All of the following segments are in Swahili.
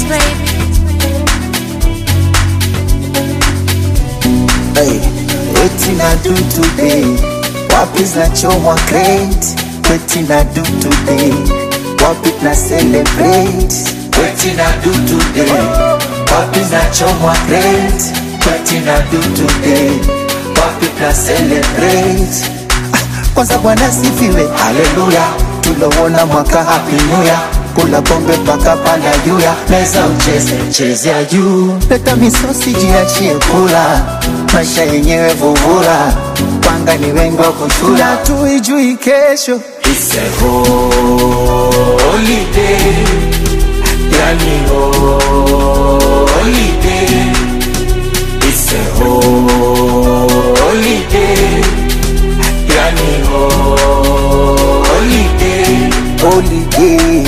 baby. Hey, wetin I do today? Wapi zinachomwa crate? Wetin I do today? Wapi na celebrate? Wetin I do today? Wapi zinachomwa crate? Wetin I do today? Wapi na celebrate? Ah, Kwanza Bwana sifiwe, haleluya, tulowona mwaka happy new year kula pombe mpaka panda juu ya meza ucheze cheze ya juu leta misosi jiachie kula maisha yenyewe vuvula panga ni wengi wa kuchula tuijui kesho It's a holiday, yani holiday. It's a holiday, yani holiday. holiday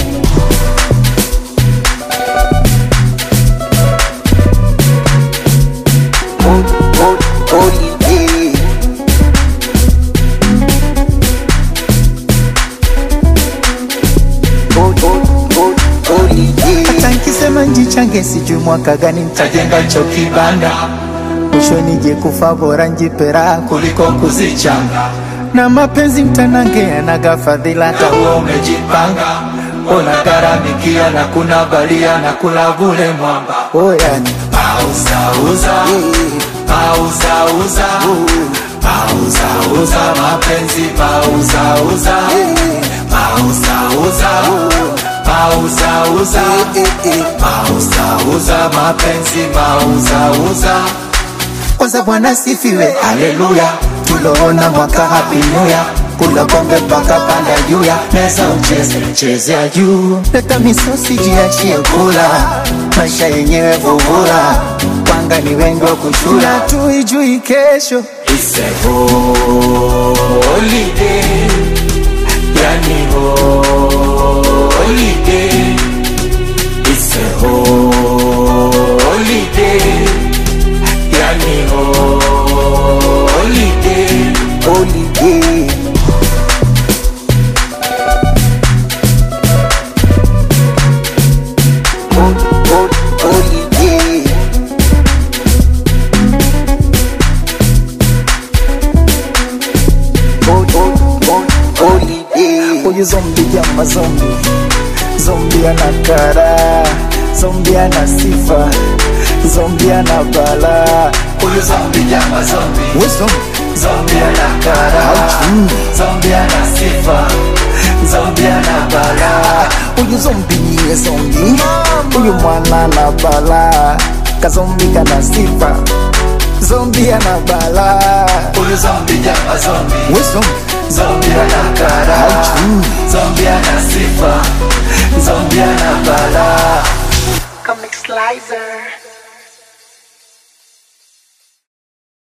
Hol- hol- holiday Hol- hol- hol- holiday. hata nkisema njichange sijui mwaka gani ntajenga cho kibanda mwisho nije kufa bora njipera kuliko kuzichanga na mapenzi mtanange yanaga fadhila hata huo umejipanga unagharamikia na kuna balia na kula vule mwamba oyani Pauzauza, pauzauza, pauzauza mapenzi, pauzauza, pauzauza, pauzauza, pauzauza mapenzi, pauzauza. kwanza bwana sifiwe haleluya tuloona mwaka happy new year kula kombe mpaka panda juu ya meza ucheze cheze ya juu leta misosi jiachie kula maisha yenyewe vuvula panga ni wengi wa kuchula tuijui kesho It's a holiday, yani holiday. It's a holiday, yani holiday. holiday Hol- hol- holiday Hol- hol- hol- holiday Huyu zombi jama zombi Zombi ana kara Zombi ana sifa Zombi ana bala Huyu zombi jama zombi Huyu zombi Zombie ana kara, zombie ana sifa, zombie ana bala. Huyu zombi niye zombi Huyu mwana na bala Kazombi kana sifa Zombi ana bala Huyu zombie jama zombie, We zombi zombie ana kara, zombie ana sifa, zombie ana bala. Comic Slicer.